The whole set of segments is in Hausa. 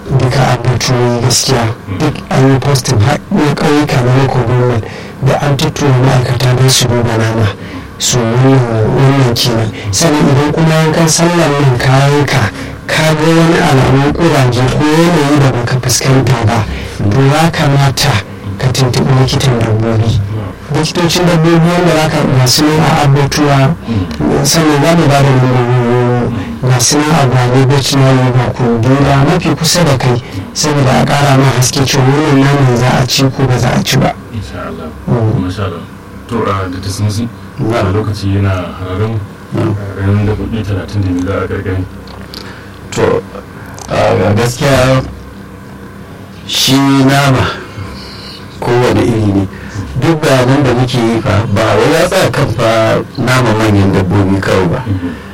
duka abubuwa gaskiya duk an yi postin har na ƙauyuka na local government da an tuttura ma'aikata don su duba nama su wannan kenan sannan idan kuma yankan sallar nan kayan ka ka ga wani alamun ƙuraje ko yanayi da baka fuskanta ba to ya kamata ka tuntuɓi likitan dabbobi likitocin dabbobi wanda za ka masu nan a abubuwa sannan za mu ba da masu nan a gwale veterinary ba ku duba mafi kusa da kai saboda a ƙara ma haske cewa wannan naman za a ci ko ba za a ci ba. insha Allah masha Allah to a da tasmisi a lokaci yana hararin ranar da kuɗi talatin da biyu a gargari to a gaskiya shi nama kowane iri ne duk bayanan da muke yi fa ba wai ya tsaya kan fa nama manyan dabbobi kawai ba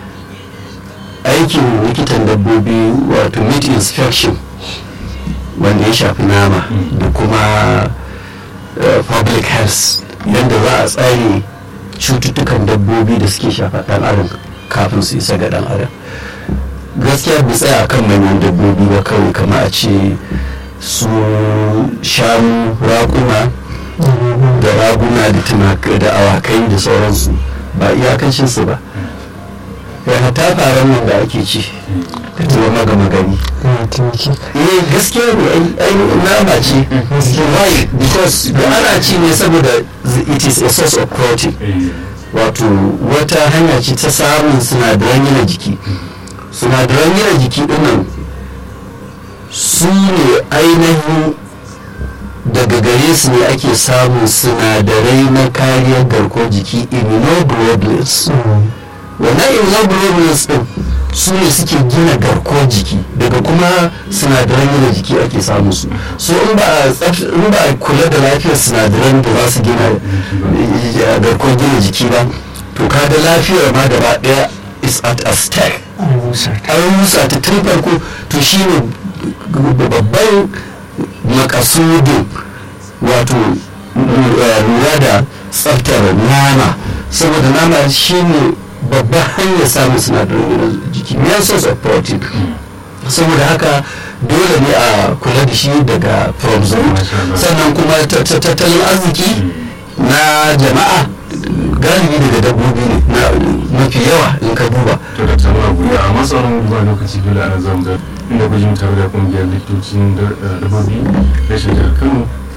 aikin likitan dabbobi wato meat inspection wanda ya shafi nama da kuma public health yadda za a tsare cututtukan dabbobi da suke shafa dan adam kafin su isa ga dan adam gaskiya bai tsaya kan manyan dabbobi ba kawai kama a ce su shanu raƙuma da raguna da tumakai da awakai da sauransu ba iyakacinsu ba yana ta faran nan da ake ci da tuwa magama gani eh gaskiya ne ai nama ce why because da ana ci ne saboda it is a source of protein wato wata hanya ce ta samun sinadaran gina jiki sinadaran gina jiki dinnan su ne ainihin daga gare su ne ake samun sinadarai na kariyar garkuwar jiki immunoglobulins wannan immunoglobulins din su ne suke gina garkuwar jiki daga kuma sinadaran gina jiki ake samun su so in ba a kula da lafiyar sinadaran da za su gina garkuwar gina jiki ba to kada lafiyar ma gaba daya is at a stake an rusa ta tun farko to shine babban makasudin wato lura da tsaftar nama saboda nama shine babban hanyar samun sinadarin jiki main source of protein saboda haka dole ne a kula da shi daga from sannan kuma tattalin arziki na jama'a galibi daga dabbobi ne na mafi yawa in ka duba to da tsamma guda a matsayin duba lokaci dole ana zama da inda gujin tare da kungiyar likitocin dabbobi rashin jihar kano